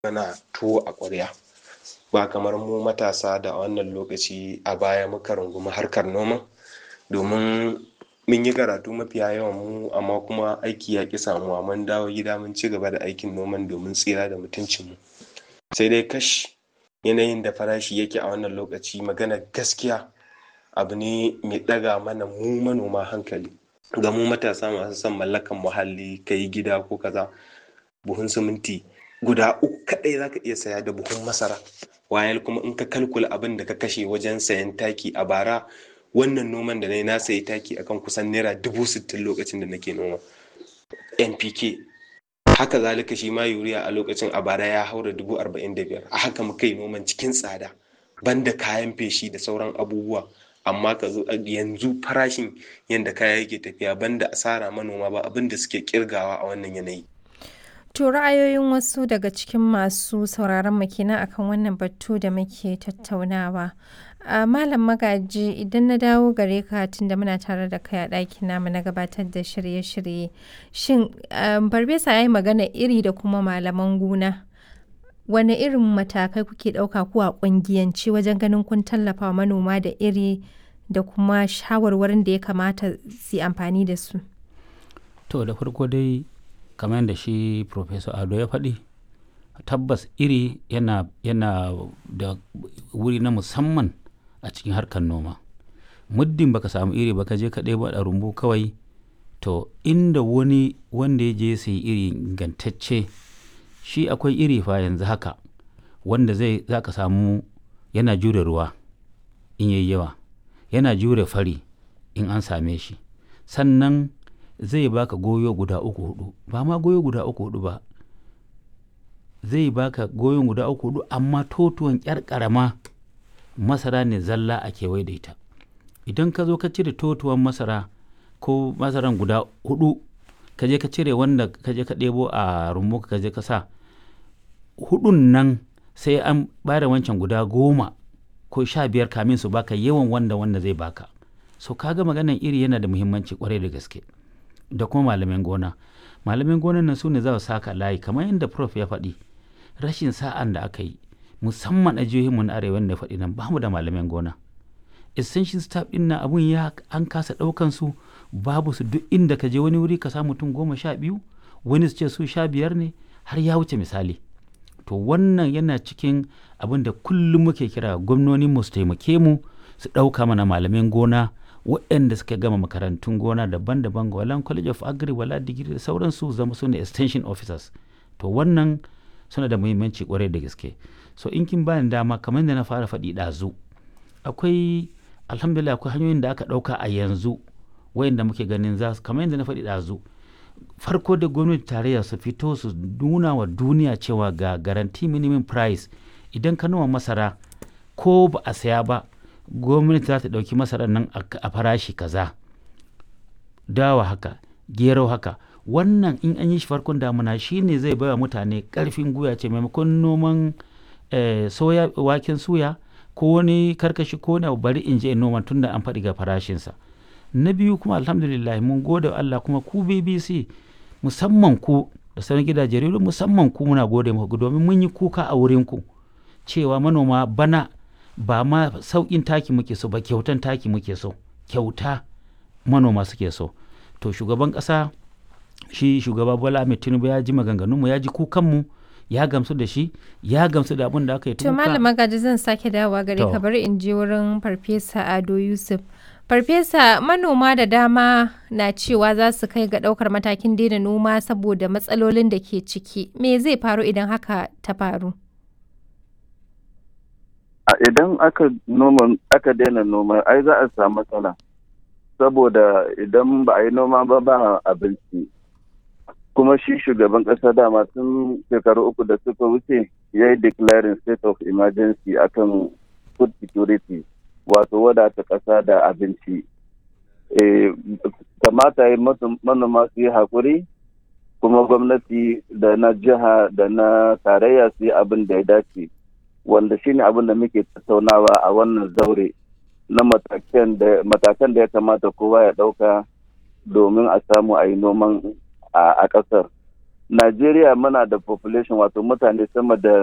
mana tuwo a ƙwarya ba kamar mu matasa da a wannan lokaci a baya muka rungumi harkar noma domin mun yi karatu mafiya yawan mu amma kuma aiki ya ƙi samuwa mun dawo gida mun ci gaba da aikin noman domin tsira da mutuncin mu sai dai kash yanayin da farashi yake a wannan lokaci maganar gaskiya abu ne mai ɗaga mana mu manoma hankali ga mu matasa masu son mallakan muhalli ka yi gida ko kaza buhun siminti guda uku kaɗai zaka iya saya da buhun masara wayal kuma in ka kalkula abin da ka kashe wajen sayan taki a bara wannan noman da na yi na sayi taki akan kusan naira dubu sittin lokacin da nake noma npk haka zalika shi ma yuriya a lokacin a bara ya haura dubu arba'in da biyar a haka muka yi noman cikin tsada banda kayan feshi da sauran abubuwa amma ka zo yanzu farashin yadda kaya yake tafiya banda asara manoma ba abin da suke kirgawa a wannan yanayi To ra'ayoyin wasu daga cikin masu sauraron mu kenan akan wannan batu da muke tattaunawa. A Malam Magaji idan na dawo gare ka tunda muna tare da kai a ɗakin namu na gabatar da shirye-shirye. Shin Farfesa ya yi magana iri da kuma malaman gona. Wane irin matakai kuke ɗauka ko a ƙungiyance wajen ganin kun tallafa wa manoma da iri da kuma shawarwarin da ya kamata su yi amfani da su? To da farko dai kamar yadda shi Professor Ado ya faɗi tabbas iri yana, yana da wuri na musamman a cikin harkar noma muddin baka samu iri baka je ka ɗebo a rumbu kawai to inda wani wanda ya je sai iri ingantacce shi akwai iri fa yanzu haka wanda zai za ka samu yana jure ruwa in yayi yawa yana jure fari in an same shi sannan zai baka goyo guda uku hudu ba ma goyo guda uku hudu ba zai baka goyon guda uku hudu amma totuwan kyar karama masara ne zalla a kewaye da ita idan ka zo ka cire totuwan masara ko masaran guda hudu ka je ka cire wanda ka je ka ɗebo a rumbu ka je ka sa hudun nan sai an bada wancan guda goma ko sha biyar kamin su baka yawan wanda wanda zai baka so kaga maganan iri yana da muhimmanci kwarai da gaske da kuma malamin gona malamin gonan nan su ne za su saka layi kamar yadda prof ya faɗi rashin sa'an da aka yi musamman a jihohinmu na arewa da faɗi nan bamu da malamin gona essential staff ɗin na abun ya an kasa ɗaukan su babu su duk inda ka je wani wuri ka samu mutum goma sha biyu wani su ce su sha biyar ne har ya wuce misali to wannan yana cikin abin da kullum muke kira gwamnonin mu su taimake mu su ɗauka mana malamin gona waɗanda suka gama makarantun gona daban-daban wala college of agri wala digiri da sauransu zama su ne extension officers to wannan suna da muhimmanci kwarai da gaske so in kin bani dama kamar da na fara faɗi ɗazu akwai alhamdulillah akwai hanyoyin da aka ɗauka a yanzu wayanda muke ganin za su kamar yadda na faɗi ɗazu farko da gwamnati tarayya su fito su nuna wa duniya cewa ga garanti minimum price idan ka noma masara ko ba a saya ba gwamnati za ta ɗauki masarar nan a farashi kaza dawa haka gero haka wannan in an yi shi farkon damuna shine zai baiwa mutane ƙarfin guya ce maimakon noman soya waken suya ko wani karkashi ko wani bari in je in noma tun da an faɗi ga farashinsa na biyu kuma alhamdulillah mun gode wa Allah kuma ku BBC musamman ku da sauran gidaje rediyo musamman ku muna gode muku domin mun yi kuka a wurin ku cewa manoma bana ba ma sauƙin taki muke so ba kyautan taki muke so kyauta manoma suke so to shugaban ƙasa shi shugaba Bola Ahmed Tinubu ya ji maganganunmu ya ji kukanmu ya gamsu da shi ya gamsu da abin da aka yi To malama gaji zan sake dawowa gare ka bari in je wurin Farfesa Ado Yusuf. Farfesa manoma da dama na cewa za su kai ga ɗaukar matakin daina noma saboda matsalolin da ke ciki. Me zai faru idan haka ta faru? Idan aka noma aka daina noma ai za a samu matsala. Saboda idan ba a yi noma ba ba abinci. Kuma shi shugaban ƙasa dama tun shekaru uku da suka wuce ya yi declaring state of emergency akan food security. wato wadata ƙasa da abinci. kamata yi manoma su yi haƙuri kuma gwamnati da na jiha da na tarayya su yi abin da ya dace wanda shine abin da muke tattaunawa a wannan zaure na matakan da ya kamata kowa ya ɗauka domin a samu a yi noman a ƙasar Najeriya muna da population wato mutane sama da